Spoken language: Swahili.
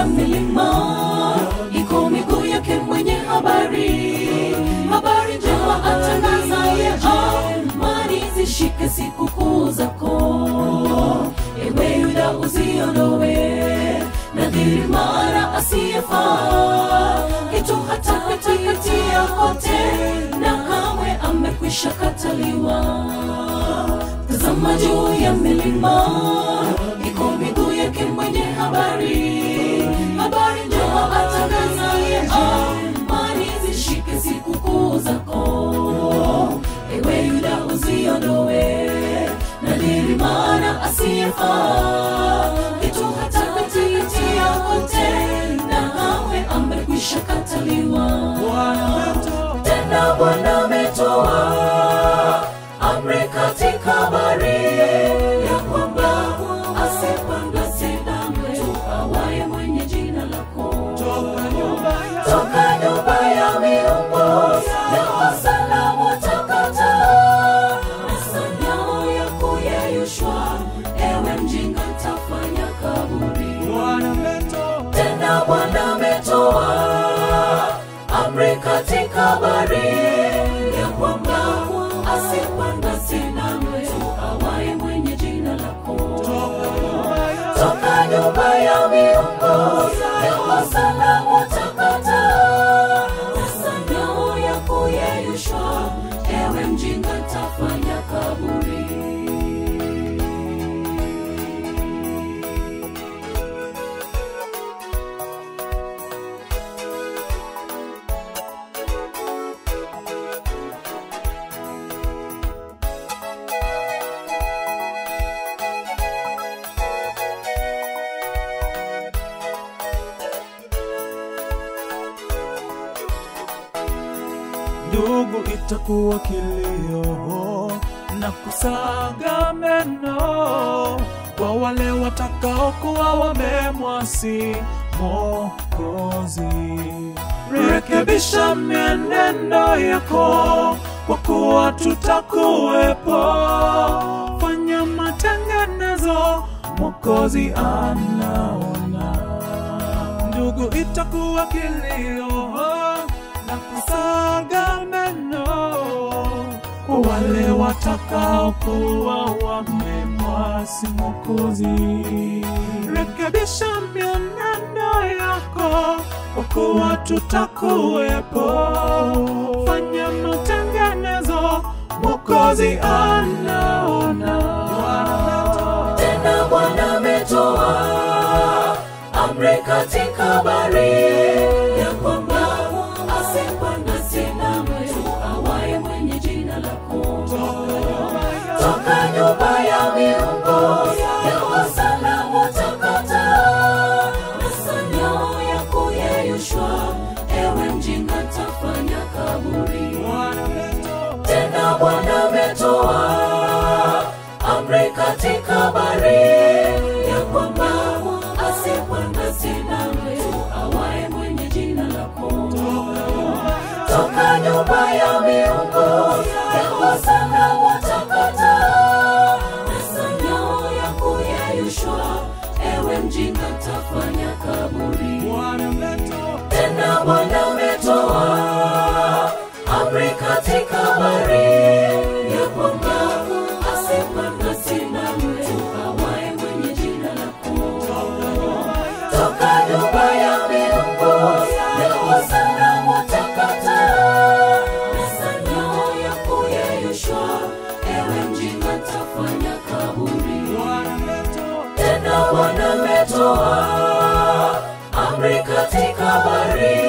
ya milima iko miguu yake mwenye habari habari njema atangazaye amani zishike sikukuu zako ewe yuda uziondowe nadhiri mara asiyefaa kitu hata kutia kote na kamwe amekwisha kataliwa tazama juu ya milima iko miguu yake mwenye habari habari njema atangazaye amani zishike sikukuu zako ewe yuda uziondowe nadhiri maana asiyefaa kitu hata kutia kote na kamwe amekwisha kataliwa tena bwana ametoa amri katika habari ya kwamba asipandwe tena mtu awaye mwenye jina lako toka nyumba ya miungu ya wasalamu takata na sanyao ya kuyeyushwa ewe mjinga tafanya kaburi tena bwana ametoa amri katika habari ya kwamba asipandwe tena mtu awaye mwenye jina lako toka nyumba ya miungu ya wasalamu takata na sanyao ya kuyeyushwa ewe mjinga tafanya kaburi ndugu itakuwa kilio na kusaga meno kwa wale watakaokuwa wamemwasi Mwokozi. Rekebisha mienendo yako, kwa kuwa tutakuwepo. Fanya matengenezo, Mwokozi anaona ndugu itakuwa kilio na kusaga meno kwa wale watakaokuwa wamemwasi Mwokozi. Rekebisha mienendo yako, kwa kuwa tutakuwepo. Fanya matengenezo, Mwokozi anaona. tena bwana ametoa amri katika habari ya kwamba asipandwe tena mtu awaye mwenye jina lako toka nyumba ya miungu ya wasalamu takata na sanyao ya kuyeyushwa ewe mjinga tafanya kaburi tena bwana ametoa amri katika habari ya kwamba asipandwe tena mtu awaye mwenye jina lako toka nyumba ya miungu ya wasalamu takata na sanyao ya kuyeyushwa ewe mjinga tafanya kaburi tena bwana ametoa amri katika habari ya kwamba asipandwe tena mtu awaye mwenye jina lako toka nyumba ya miungu ya wasalamu takata na sanyao ya kuyeyushwa ewe mjinga tafanya kaburi tena bwana ametoa amri katika habari